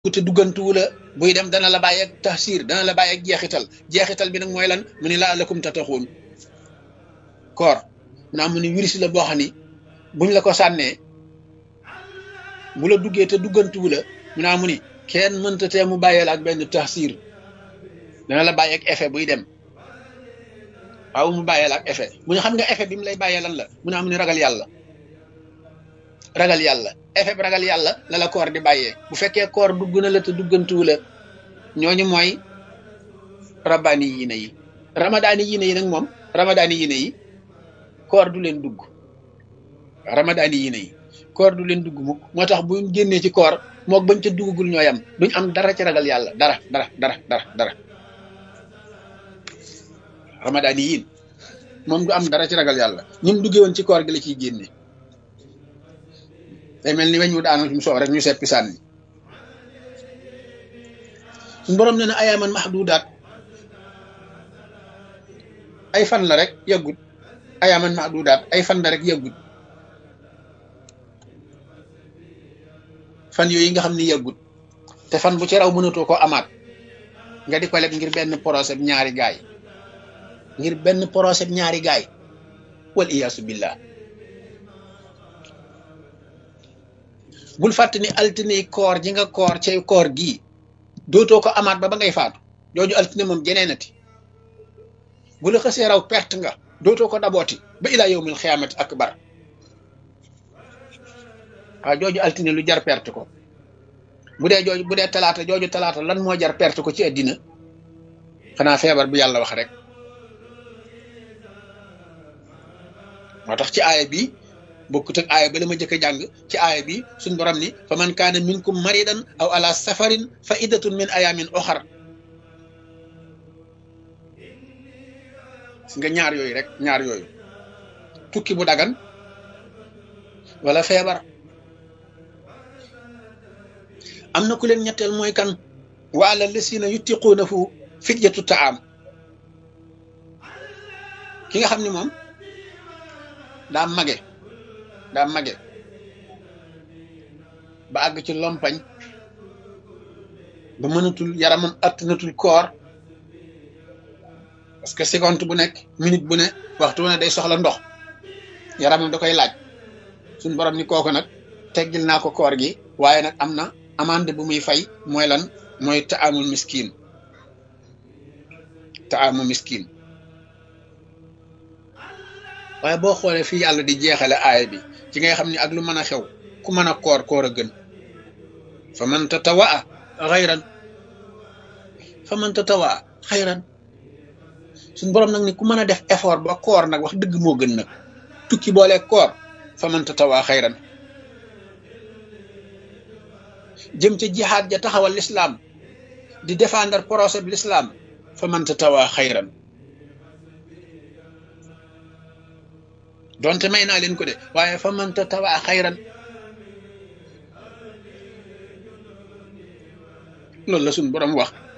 te duggantuwu la buy dem dana la bàyyi ak taxsir dana la bàyyi ak jeexital jeexital bi nag mooy lan mu ni laa lakum tataxuun koor naa mu ni virus la boo xam ni buñ la ko sànnee bu la duggee te duggantuwu la mu naa mu ni kenn mënta tee mu bàyyee la ak benn taxsir dana la bàyyi ak effet buy dem waaw mu bàyyee la ak effet mu ne xam nga effet bi mu lay bàyyee lan la mu naa mu ni ragal yàlla ragal yàlla effet bi ragal yàlla la la koor di bàyyee bu fekkee koor dugg na la te duggantuwu la ñooñu mooy rabbaani yi ne yi ramadaani yi ne yi nag moom ramadaani yi ne yi koor du leen dugg ramadaani yi ne yi koor du leen dugg mukk moo tax bu génnee ci koor mook bañ ca duggagul ñooy am duñ am dara ci ragal yàlla dara dara dara dara dara ramadaani yiin moom du am dara ci ragal yàlla ñun duggee woon ci koor gi la ciy génne day mel ni weñ mu daanu mu soow rek ñu seppi sànni suñu borom nee na ayaaman mahdudaat ay fan la rek yàggut ayaaman mahdudaat ay fan la rek yàggut fan yooyu nga xam ni yàggut te fan bu ci raw mënatoo ko amaat nga di ko leb ngir benn procès ñaari gaay ngir benn procès ñaari gaay wal iyaasu billah bul fàtte ni altine koor ji nga koor cay koor gii dootoo ko amaat ba ba ngay faatu jooju altine moom jeneenati bu la xësee raw perte nga dootoo ko dabooti ba ilaa yawmil xiyaamati akbar waaw jooju altine lu jar perte ko bu dee jooju bu dee talaata jooju talaata lan moo jar perte ko ci àddina xanaa feebar bu yàlla wax rek moo tax ci aaya bi bokkut ak aaya ba la ma jëkk a jàng ci aaya bi suñ borom ni fa man kaana minkum maridan aw ala safarin fa iddatun min ayamin oxar si nga ñaar yooyu rek ñaar yooyu tukki bu dagan wala feebar am na ku leen ñetteel mooy kan wa ala lasina yutiquuna fu fidyatu taam ki nga xam ni moom daa mage daa mage ba àgg ci lompañ ba mënatul yaramam attanatul koor parce que seconde bu nekk minute bu ne waxtu ne day soxla ndox yaramam da koy laaj suñ borom ni kooku nag teggil naa ko koor gi waaye nag am na amande bu muy fay mooy lan mooy taamul miskin taamu miskin waaye boo xoolee fii yàlla di jeexale aaya bi ci ngay xam ni ak lu mën a xew ku mën a koor koor a gën fa man tatawaa xayran fa man tatawaa xayran suñ borom nag ni ku mën a def effort ba koor nag wax dëgg moo gën nag tukki boole koor fa man tatawaa xayran jëm ca jihaad ja taxawal lislaam di défendre procès bi lislaam fa man tatawaa xayran donte may naa leen ko de waaye fa man tatawaa xayran loolu la suñ borom wax